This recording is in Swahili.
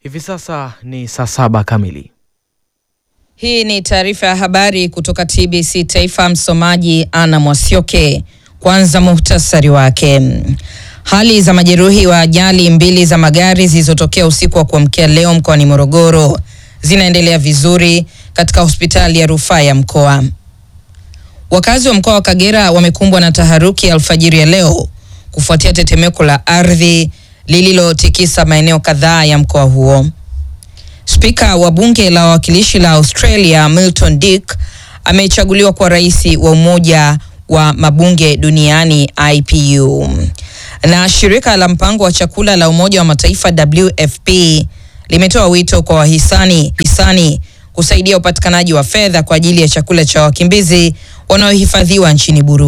Hivi sasa ni saa saba kamili. Hii ni taarifa ya habari kutoka TBC Taifa. Msomaji Ana Mwasioke. Kwanza muhtasari wake. Hali za majeruhi wa ajali mbili za magari zilizotokea usiku wa kuamkia leo mkoani Morogoro zinaendelea vizuri katika hospitali ya rufaa ya mkoa. Wakazi wa mkoa wa Kagera wamekumbwa na taharuki alfajiri ya leo kufuatia tetemeko la ardhi lililotikisa maeneo kadhaa ya mkoa huo. Spika wa bunge la wawakilishi la Australia Milton Dick amechaguliwa kuwa rais wa umoja wa mabunge duniani IPU. Na shirika la mpango wa chakula la Umoja wa Mataifa WFP limetoa wito kwa wahisani hisani kusaidia upatikanaji wa fedha kwa ajili ya chakula cha wakimbizi wanaohifadhiwa nchini Burundi.